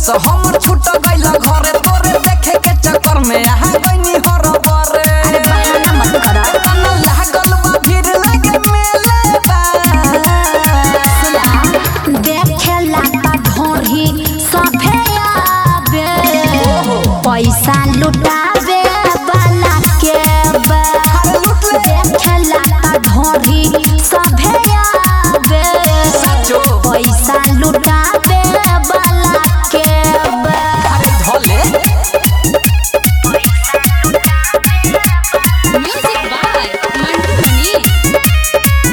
बस हमर छूट गइल घरे तोरे देखे के चक्कर में आहा गइनी हर बरे अरे बहाना मत कर मन लागल बा भीड़ लगे मेले बा देखेला त ढोरी सफे आवे पैसा लुटावे वाला के बा देखेला त ढोरी सफे आवे साचो पैसा लुटावे वाला के बा अरे धोले Music by Mantu Mani.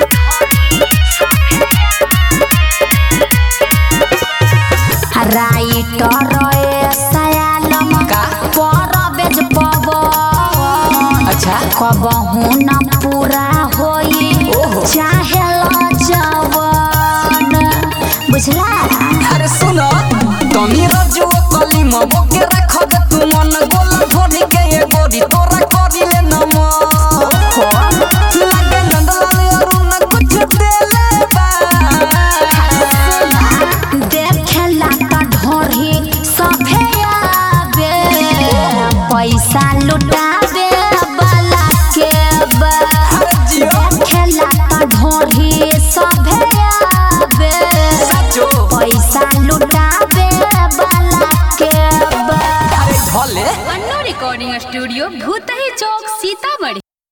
Writer सयालम का? परबेज पवन अच्छा कबहू न पूरा होई ओहो। चाहे जवन बुझला अरे सुनो तनी रजो कली मबो के रख दे तू मन गोल धोनी के ये गोरी तोरा करी ले नम लगे नंदलाल अरुण कुछ देले बा देखेला त ढोरी सफे आवे पैसा लुटावे वाला के बा अरे जियो देखेला त ढोरी सफे आवे साचो पैसा लुटावे वाला के बा अरे धोले Anno Recording Studio, Bhutahi Chowk, Sitamarhi.